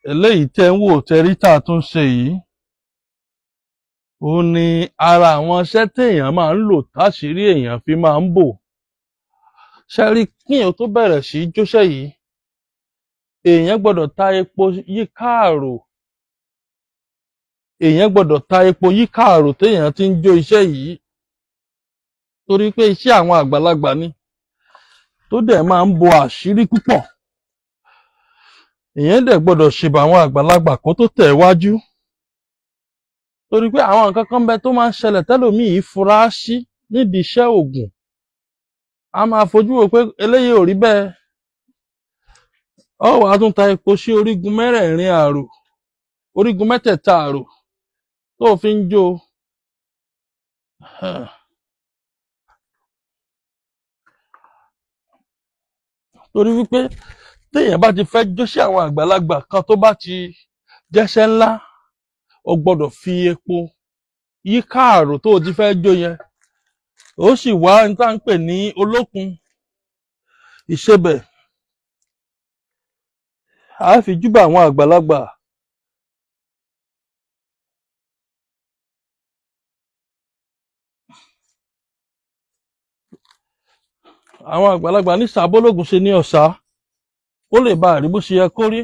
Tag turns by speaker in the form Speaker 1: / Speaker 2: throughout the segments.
Speaker 1: eléyìí tẹ́ ń wò tẹ́rí tá a tún ṣe yìí ó ní ara àwọn iṣẹ́ téèyàn máa ń lò táṣìírí èèyàn fi máa ń bò ṣẹ́rí kíyàn tó bẹ̀rẹ̀ sí í jóṣẹ́ yìí èèyàn gbọ́dọ̀ ta epo yíká àrò èèyàn gbọ́dọ̀ ta epo yíká àrò téèyàn ti ń jó iṣẹ́ yìí torí pé iṣẹ́ àwọn àgbàlagbà ni tó dẹ̀ máa ń bo àṣírí púpọ̀ èèyàn dẹ̀ gbọ́dọ̀ ṣèbà àwọn àgbàlagbà kó tó tẹ̀ wájú torí pé àwọn nǹkan kan bẹ tó máa ń ṣẹlẹ̀ tẹ́lòmíì fura sí nídìí iṣẹ́ òògùn a máa fojú wò pé eléyìí ò rí bẹ́ẹ̀ ọ wàá tún ta epo sí orígun mẹ́rẹ̀ẹ̀rin àrò orígun mẹ́tẹ̀ẹ̀ta àrò tó fi ń jó torí wípé téèyàn bá ti fẹ́ jó sí àwọn àgbàlagbà kan tó bá ti jẹ́ṣẹ́ ńlá o gbọ́dọ̀ fi epo yíká àrò tó o ti fẹ́ jó yẹn ó sì wá ní tá à ń pè ní olókun ìṣebẹ̀ a fi júbà àwọn àgbàlagbà àwọn àgbàlagbà ní sàbólógún ṣe ní ọ̀sá ó lè bá àrí bó ṣe yẹ kó rí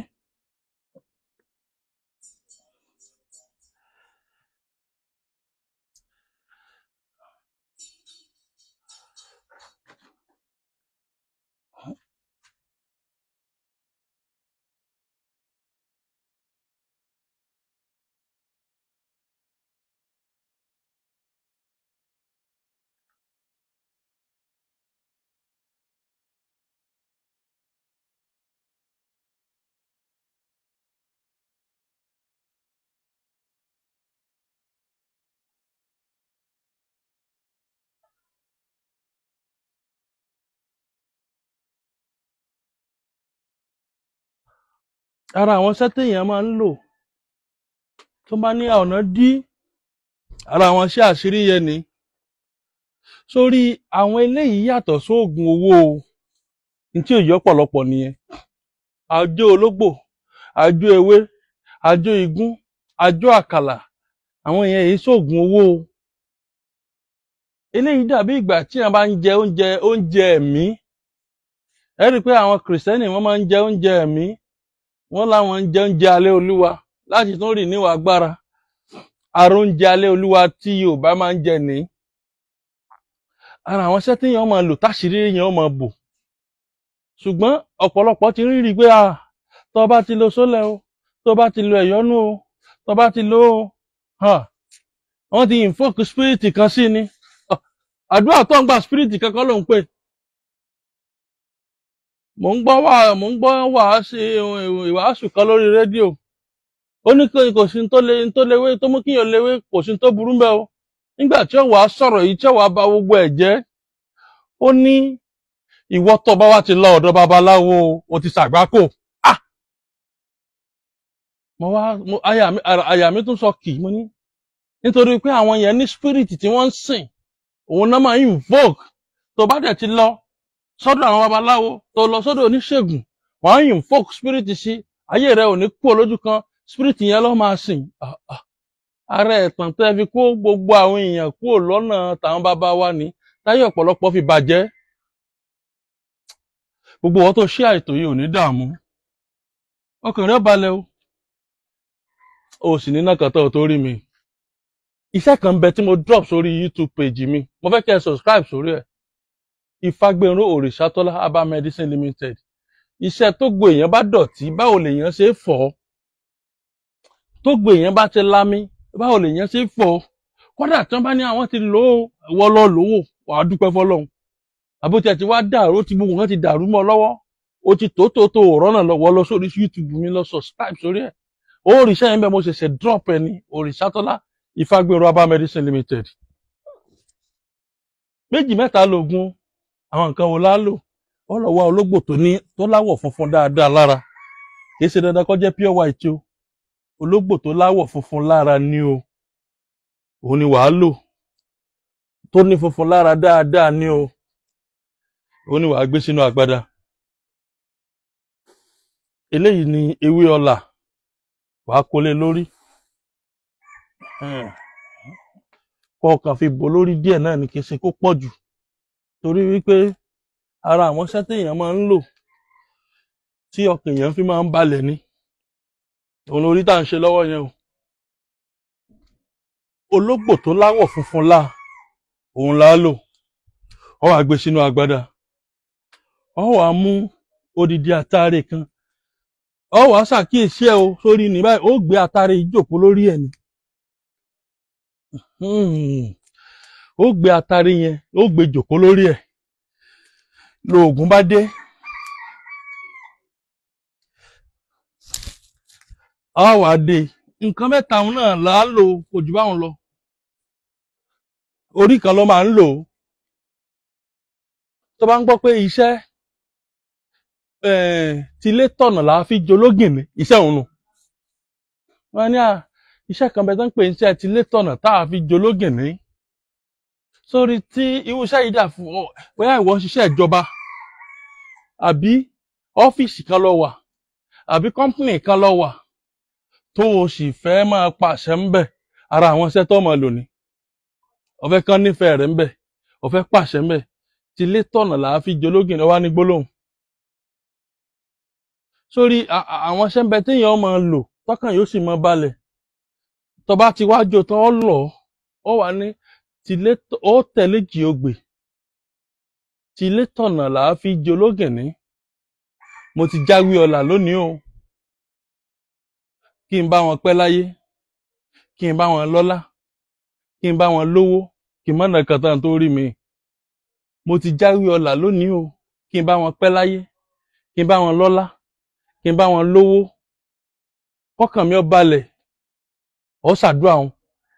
Speaker 1: ara àwọn iṣẹ́ téèyàn máa ń lò tó bá ní ọ̀nà dí ara àwọn iṣẹ́ àṣírí yẹn ni sórí àwọn eléyìí yàtọ̀ sóògùn owó o ní tí òye ọ̀pọ̀lọpọ̀ nìyẹn àjò ológbò àjò ewé àjò igún àjò àkàlà àwọn èèyàn èyí sóògùn owó o eléyìí dàbí ìgbà tí wọn bá ń jẹ oúnjẹ oúnjẹ ẹ̀mí ẹ rí i pé àwọn kìrìsìtẹ́nì wọ́n máa ń jẹ oúnjẹ ẹ̀mí wọ́n láwọn ń jẹ oúnjẹ alẹ́ olúwa láti tún rìn níwà agbára àrò oúnjẹ alẹ́ olúwa tí yorùbá máa ń jẹ ní ara àwọn iṣẹ́ téèyàn máa lò táṣìírí èèyàn máa bò ṣùgbọ́n ọ̀pọ̀lọpọ̀ ti rí rí i pé à tó bá ti lo sólẹ̀ o tó bá ti lo ẹ̀yọ́nú o tó bá ti lo o wọ́n ti invoke spirit kan sí ni àdúrà tó ń gba spirit kankan ló ń pè mò ń gbọ́ wà mò ń gbọ́ wàásù ìwàásù kan lórí rédíò ó ní kò sí tó lé tó léwé tó mú kíyàn léwé kò sí tó burú mbẹ o nígbà tí ó wàá sọ̀rọ̀ yìí tí ó wàá ba gbogbo ẹ̀ jẹ́ ó ní ìwọ tó bá wá ti lọ ọ̀dọ̀ babaláwo o ti ṣàgbákò ah mo wá mo àyà mi àyà mi tún sọ kì mo ní nítorí pé àwọn yẹn ní spirit tí wọ́n ń sìn òun náà máa ń invoke tó bá dẹ̀ ti lọ sọ́dọ̀ àwọn babaláwo tó lọ sọ́dọ̀ oníṣègùn wọ́n á invoke spirit sí ayé rẹ ò ní kú olójú kan spirit yẹn ló máa sìn ara ẹ̀tàn tẹ́ fi kó gbogbo àwọn èèyàn kúrò lọ́nà tàwọn bàbá wa ní táyé ọ̀pọ̀lọpọ̀ fi bàjẹ́ gbogbo wọn tó ṣe àìtò yìí ò ní dààmú ọkàn rẹ balẹ̀ o o sì ní nàkàtà tó rí mi iṣẹ́ kan bẹ tí mo drop sórí youtube page mi mo fẹ́ kẹ́ ẹ subscribe sórí ẹ̀ ìfagbẹ̀rún òrìṣàtọ́lá herbal medicine limited iṣẹ́ tó gbò èèyàn bá dọ̀tí báwo lèèyàn ṣe é fọ̀ ọ́ tó gbò èèyàn bá ti lámí báwo lèèyàn ṣe é fọ̀ ọ́ kódà tí wọ́n bá ní àwọn ti lò ó wọ́ lọ lówó wàá dúpẹ́ fọlọ́run àbótí ẹ̀ ti wá dàrú ó ti gbogbo nǹkan ti dàrú mọ́ ọ lọ́wọ́ ó ti tó tó tó rọ́nà lọ́wọ́ lọ sórí youtube mi lọ subscribe sórí ẹ̀ ó òrìṣà yẹn bẹ́ẹ̀ mo ṣẹ̀ṣẹ̀ drop ẹ̀ ní òrìṣàtọ́lá ìfagbẹ̀rún herbal medicine limited méjì mẹ́ta lògùn àwọn nǹkan wo la lò ó lọ wá ológbò tó ní tó láwọ̀ funfun dáadáa lára kì í ṣe dandan kó jẹ́ pure white o ológbò tó láwọ̀ funfun lára ni o òun ni wàá lò tó ní funfun lára dáadáa ni o òun ni wàá gbé sínú agbada eléyìí ni ewé ọlà wàá kólé lórí kọ́ kàn fi bò lórí díẹ̀ náà ní kí n ṣe kó pọ̀ jù torí wípé ara àwọn iṣẹ́ téèyàn máa ń lò tí ọkàn èèyàn fi máa ń balẹ̀ ni òun lórí tá à ń ṣe lọ́wọ́ yẹn o ológbò tó láwọ̀ funfun lá òun là á lò ọ wàá gbé sínú agbádá ọ wàá mú odidi àtàrè kan ọ wàá ṣàkíyèsí ẹ o sórí ní báyìí ó gbé àtàrè ìjókòó lórí ẹ ni ó gbé àtàrè yẹn ó gbé jòkó lórí ẹ lóògùn bá dé ọ wàá dé nǹkan mẹ́ta òun náà là á lò kò jù báwọn lọ orí kan ló máa ń lò ó tó bá ń gbọ́ pé iṣẹ́ tilé tọ̀nà là á fi jológìn ní iṣẹ́ òun nù wọ́n ní à iṣẹ́ kan bẹ tó ń pè ní iṣẹ́ tilé tọ̀nà tá a fi jológìn ní sórí tí irú iṣẹ́ yìí dà fún ọ bóyá ìwọ ń ṣiṣẹ́ ìjọba àbí ọ́fíìsì kan lọ wà àbí kọ́ńpìnì kan lọ wà tó o sì fẹ́ máa pàṣẹ ń bẹ̀ ara àwọn iṣẹ́ tó máa lò ní ọ̀fẹ́ kan nífẹ̀ẹ́ rẹ̀ ń bẹ̀ ọ̀fẹ́ pàṣẹ ń bẹ̀ tilé tọ̀nà là á fi jológìn lọ́wọ́ ní gbólóhùn sórí àwọn iṣẹ́ ń bẹ téèyàn máa lò tọkàn yóò sì máa balẹ̀ tó bá ti wájú tán ọ lọ ọ wà ní tilé ó tẹ̀lé jì ogbè tilé tọ̀nà là á fi jológìn ní mo ti jáwé ọlà lónìí o kí n bá wọn pẹ́ láyé kí n bá wọn lọ́lá kí n bá wọn lówó kí n má nàka tán tó rí mi mo ti jáwé ọlà lónìí o kí n bá wọn pẹ́ láyé kí n bá wọn lọ́lá kí n bá wọn lówó kọ́kàn mi ó balẹ̀ ọ ṣàdúrà wọn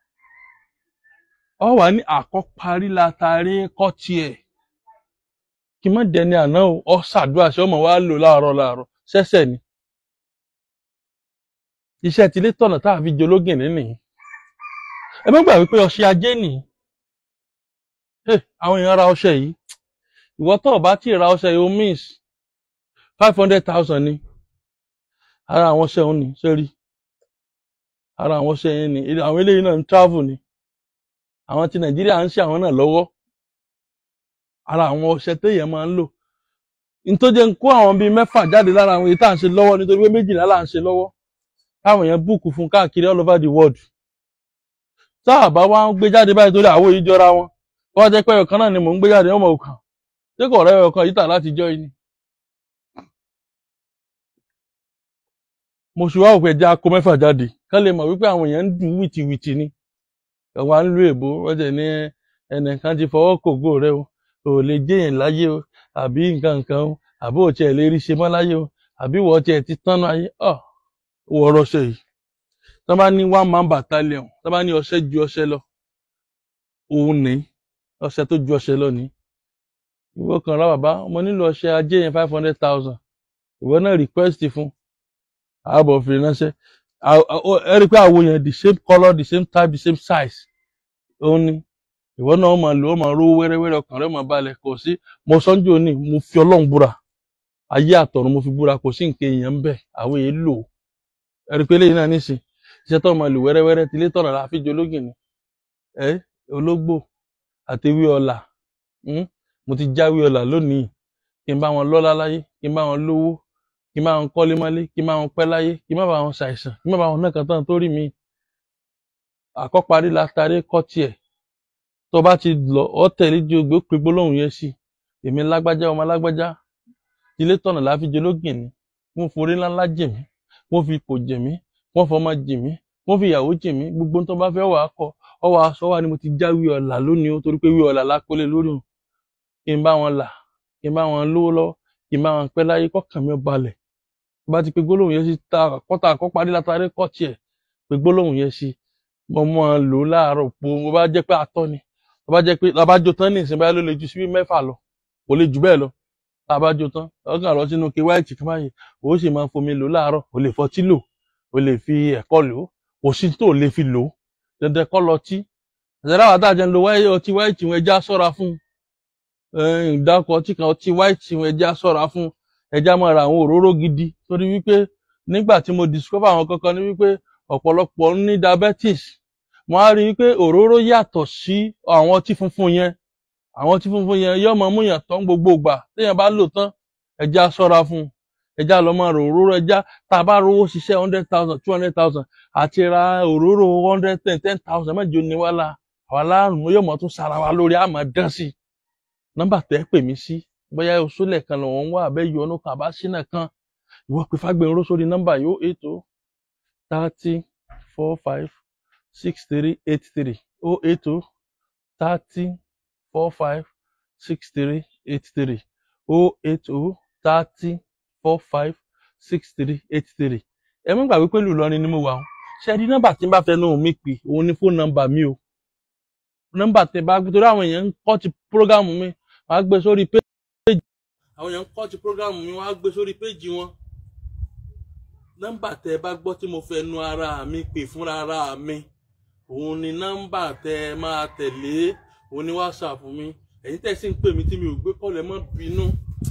Speaker 1: ọ wà ní àkọ́parí látàrí kọ́ tiẹ̀ kí n má dẹni àná o ọ ṣàdúrà ṣé ọmọ wa lò láàárọ̀ láàárọ̀ ṣẹ̀ṣẹ̀ ni iṣẹ́ tilé tọ̀nà tá a fi jológìn nínú ẹ má gbà wípé ọṣẹ ajé nìyí àwọn èèyàn ra ọṣẹ yìí ìwọ tó o bá tí ì ra ọṣẹ yìí o miss five hundred thousand ni ara àwọn ọṣẹ òun ni sẹ́rí ara àwọn ọṣẹ yẹn ni àwọn eléyìí náà ń travel ni àwọn ti nàìjíríà ń ṣe àwọn náà lọ́wọ́ ara àwọn ọṣẹ téèyàn máa ń lò nítorí ń kó àwọn bíi mẹ́fà jáde lára àwọn èyí tá à ń ṣe lọ́wọ́ nítorí pé méjìlá là ń ṣe lọ́wọ́ táwọn èèyàn búùkù fún káàkiri all over the world tá a bá wá ń gbé jáde báyìí torí àwo yìí jọra wọn wọ́n jẹ́ pé ọ̀kan náà ni mò ń gbé jáde ọmọ òkàn tí kò rẹ́ ọ̀kan yìí tà láti jọ yìí ni. mo ṣe wá òpè já kó mẹ́fà jáde ká lè mọ̀ wípé àwọn èèyàn ń dùn wìtìwìtì ni ẹ̀wọ̀n à ń lu èbó wọ́n jẹ̀ ní ẹnìkan ti fọwọ́ kògó rẹ o ò lè jẹ́yìn láyé o àbí nǹkan nǹkan o àbí ò tiẹ̀ lè rí ṣe mọ́ láyé o àbí wọ́n tiẹ̀ ti tán náà ayé ọ̀ wọ́ọ́rọ́ ṣe yìí tó bá ní one man battalion tó bá ní ọṣẹ ju ọṣẹ lọ òun ní ọṣẹ tó ju ọṣẹ lọ ní ìwọ kan rà bàbá mo nílò ọṣẹ ajé yẹn five hundred thousand ìwọ náà request fún ààbọ̀ fi ránṣẹ́ ẹ rí i pé àwo yẹn the same colour the same type the same size òun ni ìwọ náà ó máa lò ó máa rówó wẹ́rẹ́wẹ́rẹ́ ọkàn rẹ̀ máa balẹ̀ kò sí mo sọ́njú òní mo fi ọlọ́run búra ayé àtọ̀run mo fi búra kò sí nǹkan èèyàn ń bẹ̀ àwọn èèyàn lò ó ẹ rí i pé eléyìí náà nísìn iṣẹ́ tó máa lò wẹ́rẹ́wẹ́rẹ́ tilé tọ̀nà la fi jológìn ni ẹ ológbò àtewé ọlà mo ti jáwé ọlà lónìí kí n bá wọn lọ́lá láyé kí n bá wọn lówó kí n bá wọn kọ́lé mọ́lé kí n bá wọn pẹ́ láyé kí n má bá wọn ṣàìsàn kí n má bá wọn náà kàn tán tó rí mi àkọ́parí látàrí kọ́ tiẹ̀ tó bá ti lọ ọ tẹ̀lé ju ogbó pé gbólóhùn yẹn sí èmi lágbájá ọmọ lágbájá tilé tọ̀nà la fi jológìn ni wọ́n forí ńláńlá jì mí wọ́n fi ipò jì mí wọ́n fọmọ jì mí wọ́n fi ìyàwó jì mí gbogbo tó bá fẹ́ wà á kọ ọwọ́ aṣọ wa ni mo ti jáwé ọ̀la lónìí o torí pé wí ọ̀la lápẹ́lẹ́ lórí o kí n bá wọn là kí n bá wọn lówó lọ́wọ́ kí n bá wọn pẹ́ láyé kọ́kàn mi balẹ̀ bá ti pe gbólóhùn yẹn sí ta kọ́ta àkọ́parí látàrí kọ́ tiẹ̀ pe gbólóhùn yẹn sí mo mọ lò ó láàárọ̀ po mo bá jẹ́ pé atọ́ ni tó bá jẹ́ pé labájọ tán ní ìsìn báyìí ló lè ju síbí mẹ́fà lọ kò lè jù bẹ́ẹ̀ lọ labájọ tán ọkàn lọ sínú ke wáìtì kan báyìí o sì máa fomi lò láàárọ̀ o lè fọtí lò o lè fi ẹ̀kọ́ lò ó kò sí tó lè fi lò ó dandan kọ́ lọ tí ẹ̀sẹ̀rẹ́ àwọn àtàjẹ́ ń lo ọtí wáìtì wọn ẹja sọ́ra fún ìdákọ̀ ọtí kan ọtí wáìtì wọn ẹja sọ́ra fún ẹja máa ra àwọn òróró gidi torí wípé nígbà tí mo discover àwọn kankan ní wípé ọ̀pọ̀lọpọ̀ ń ní diabetes mo á rí i pé òróró yàtọ̀ sí àwọn ọtí funfun yẹn àwọn ọtí funfun yẹn yóò máa múyàn tán gbogbo ìgbà téèyàn bá lò tán ẹja ṣọ́ra fún un ẹja lọ máa rò òróró ẹja tá a bá rówó ṣiṣẹ́ hundred thousand two hundred thousand àti ra òróró hundred ten ten thousand mẹ́jọ ni wá la àwa láàrùn yóò mọ̀ tún sara wa lórí àmọ́ dán sí i nọ́mbà tẹ́ pè mí sí bóyá oṣoolẹ̀ kan lọ́wọ́ ń wá àbẹ́yọ ọ̀nà kan àbá sínú kan ìwọ pé fágbẹ̀rún sórí nọ́mbà yóò eight o thirty four five six three eight three o eight o thirty four five six three eight three o eight o thirty four five six three eight three ẹ mọ́ gbàgbé pẹ̀lú Ìlọrin ni mo wà ó ṣe rí nọ́mbà tí n bá fẹ́ náà mi pè òun ni fóònù nọ́mbà mi o nọ́mbà tẹ bá gbé torí àwọn èèyàn ń kọ́ ti prógámù mi wọ́n á gbé sórí péjì àwọn èèyàn ń kọ́ ti prógámù mi wọ́n á gbé sórí péjì wọn nọ́mbà tẹ bá gbọ́ tí mo fẹ́ nu ara mi pè fúnra ara mi òun ni nọ́mbà tẹ máa tẹ̀lé òun ni whatsapp mi ẹ̀yin tẹ̀ sí ń pè mí tí mi ò gbé kọ́ọ̀lù ẹ má bínú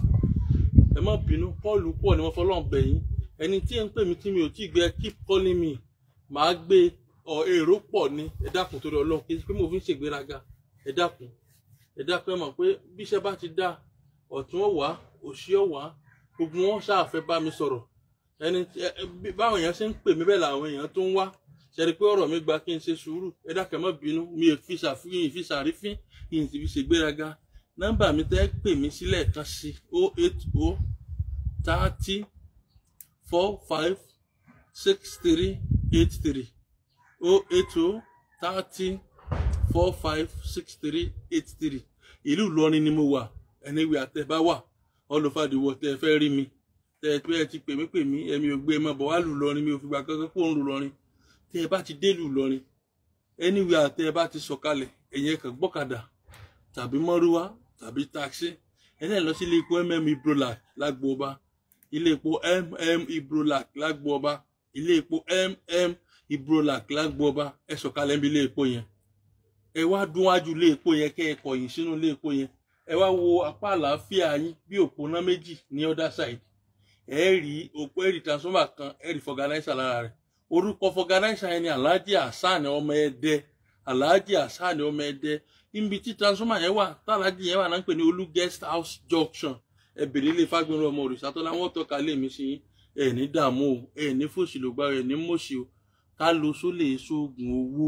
Speaker 1: ẹ má bínú kọ́ọ̀lù pọ̀ ni wọ́n fọlọ́n bẹ̀ yín ẹni tí ń pè mí tí mi ò tí gbé keep calling me màá gbé ọ èrò pọ̀ ni ẹ dákun torí ọlọ́run kí pé mo fi ń ṣègbéraga ẹ dákun ẹ dákun ẹ mọ̀ pé bí iṣẹ́ bá ti dá ọ̀tún ọ̀wá òsì ọ̀wá gbogbo wọn ṣáàfẹ́ bá mi sọ̀rọ̀ ẹni báwọn èèyàn ṣe ń pè mí bẹ́ẹ̀ làwọn èèyàn tó ń wá ṣẹ́ni pé ọ̀rọ̀ mi gba kí n ṣe sùúrù ẹ dákun ẹ má bínú mi ò fi ṣàfihàn ìfi ṣàrífín kí n sì fi ṣègbéraga nọ́mbà mi tẹ́ pè mí sílẹ̀ kan sí o eight o thirty four five six three eight three o eight o thirty four five six three eight three ìlú Ìlọrin ni mo wà ẹniwé àtẹ̀bá wà ọlọ́fàdìwọ̀ tẹ́ ẹ fẹ́ rí mi tẹ́ ẹ pé ẹ ti pè mí pè mí ẹ̀mí ò gbé ẹ máa bọ̀ wá lù lọrin mi ò fìgbà kankan kó ń lù lọrin tẹ́ ẹ bá ti dé lù lọrin ẹniwé àtẹ ẹ bá ti sọ̀kalẹ̀ ẹ̀yẹ kan gbọ́kadà tàbí mọ́rúwá tàbí taxi ẹ̀yẹ lọ sí ilé epo mm ibrolac lágbo ọba ilé epo mm ibrolac lágbo ọba ilé epo mm ibrolac lágbo ọba ẹ sọ̀kalẹ̀ níbi ilé epo yẹn ẹ wá dún wájú ilé epo yẹn kẹ́ ẹ kọ̀yìn sínú ilé epo yẹn ẹ wá wo apá àlàáfíà yín bí òpónà méjì ní other side ẹ rí òpó ẹ rí transformer kan ẹ rí fọganáísà lára rẹ̀ orúkọ fọganáísà yẹn ni alhaji hasan ọmọ ẹdẹ alhaji hasan ọmọ ẹdẹ níbi tí transformer yẹn wà tàlàjì yẹn wà náà ń pè ní olú guest house junction ẹ bèrè ilé fagbọnrún ọmọ òrìṣà tó láwọn tọ́ka lé mi sí ẹ ní dààmú o ẹ ní fòṣì ló gbá ẹ ní mọṣì o ká lo sólè sóògùn owó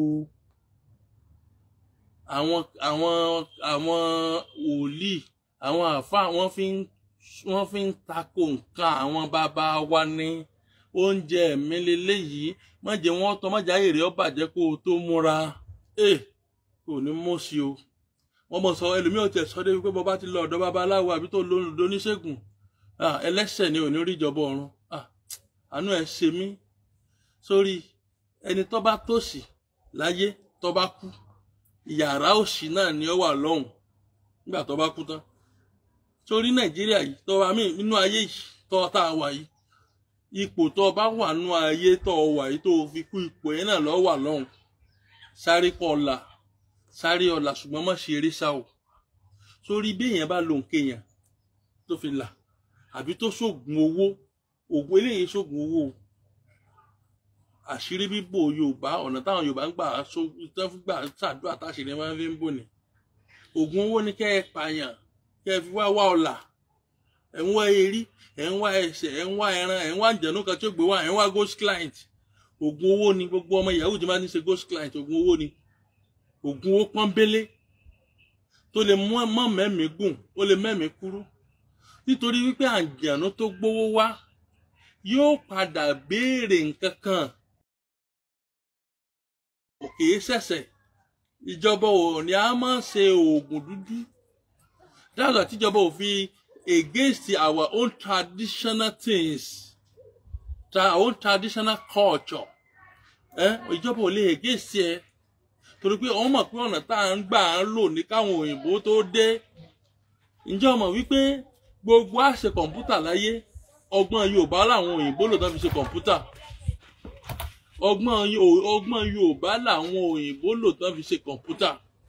Speaker 1: àwọn àwọn àwọn wòlíì àwọn àfa wọ́n fi ń wọ́n fi ń tako nǹkan àwọn bàbá wa ní oúnjẹ mi leléyìí má jẹ́ wọ́n tọ́ má jẹ́ èrè ó bàjẹ́ kó o tó múra ẹ kò ní mọ̀ sí o wọ́n mọ̀ sọ ẹlòmíì ò tẹ̀ sọ débi pé bọ́ bá ti lọ ọ̀dọ̀ babaláwo àbí tó lóyún lóníṣègùn ẹlẹ́ṣẹ̀ ni ò ní rí ìjọba ọ̀run àánú ẹ̀ ṣe mí sórí ẹni tó bá tòṣì láyé tó bá kú yàrá òṣì náà ni ó wà lọ́hùn nígbà tó bá kú tán sórí nàìjíríà yìí tó wà mí nínú ayé yìí tó tá a wà yìí ipò tó bá wà nínú ayé tó wà yìí tó fi kú ipò yẹn náà lọ wà lọ́hùn sáré kọ ọ̀la sáré ọ̀la ṣùgbọ́n má ṣe eré sá o sórí bí èèyàn bá lo nǹkan èèyàn tó fi là àbí tó ṣoògùn owó ògùn eléyìí ṣoògùn owó o àṣírí bíbò yorùbá ọ̀nà táwọn yorùbá ń gbà tán fún gbà ṣàdúrà táṣìírí máa ń fi ń bò ní ògùn owó ni kẹ́ ẹ pààyàn kẹ́ ẹ fi wá wá ọ̀là ẹ̀ ń wá erí ẹ̀ ń wá ẹsẹ̀ ẹ̀ ń wá ẹran ẹ̀ ń wá àjẹnú kan tí ó gbé wá ẹ̀ ń wá ghost client ògùn owó ni gbogbo ọmọ yahoo ti máa ń ṣe ghost client ògùn owó ni ògùn owó pọ́nbélé tó lè mú mọ́ mẹ́mìí gùn ó lè mẹ́mìí kúrú nítorí wípé àjẹnú tó gbówó wá yóò padà béèrè nǹkan kan kì í ṣẹ̀ṣẹ̀ ìjọba ò ní a máa ṣe oògùn dúdú dáàbò tíjọba ò fi against our own traditional things our own traditional culture ìjọba ò lè against ẹ torí pé wọ́n mọ̀ pé ọ̀nà tá à ń gbà ń lò ní káwọn òyìnbó tó dé ǹjẹ́ o mọ̀ wípé gbogbo àṣẹ kọ̀ǹpútà láyé ọgbọ́n Yorùbá làwọn òyìnbó lò tán fi ṣe kọ̀ǹpútà ọgbọ́n ọgbọ́n Yorùbá làwọn òyìnbó lò tán fi ṣe kọ̀ǹpútà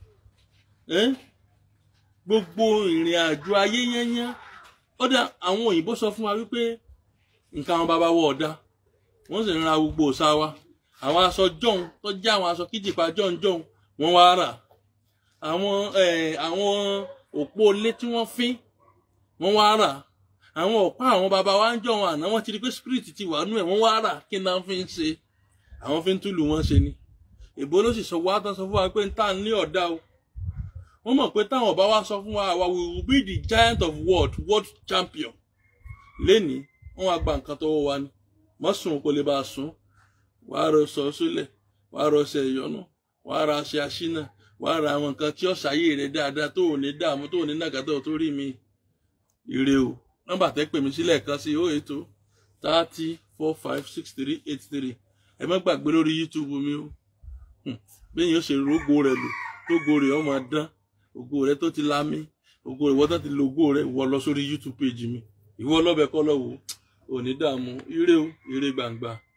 Speaker 1: gbogbo ìrìn àjò ayé yẹnyẹn ọ̀dà àwọn òyìnbó sọ fún wa wípé nǹkan àwọn bàbá wọ ọ̀dà wọ́n sì ń ra gbogbo òòṣà wa àwọn aṣọ jọ̀hún tó jẹ́ àwọn aṣọ kíjìpá jọ̀hún jọ̀hún wọ́n wá rà àwọn eh, àwọn òpó ilé tí wọ́n fín wọ́n wá rà àwọn ọ̀pá àwọn baba wa ń jọ̀hún àná wọ́n ti rí pé spirit ti wà nú ẹ̀ wọ́n wá rà kí náà fi ń ṣe àwọn fi ń túlù wọn ṣe ni èbó ló sì sọ wá tán sọ fún wa pé ń tà ní ọ̀dà o wọ́n mọ̀ pé táwọn ọba wa sọ fún wa àwa we will be the giant of world world champion lénìí wọ́n wá gba nǹkan tọwọ́ wa ni mọ́ sùn kó lè bá a sùn wàá rọ sọ sílẹ̀ wàá rọ ṣe ìyọnu wàá ra aṣẹ aṣínà wàá ra àwọn nǹkan tí ó ṣàyè rẹ dáadáa tó ò ní dààmú tó ò ní nàgàtà tó rí mi ire o nọ́mbà tẹ́ pè mí sílẹ̀ kan sí oh eight oh thirty four five six three eight three ẹ má gbàgbé lórí youtube mi o bẹ́ẹ̀ yóò ṣe rógbó rẹ lò tógo rẹ ọmọ dán ògo rẹ tó ti lámì ògo rẹ wọ́n tó ti lo ògo rẹ wọ lọ sórí youtube page mi ìwọ lọ́bẹ̀ kọ́ lọ́wọ́ ò ní dààmú ire o ire gbangba.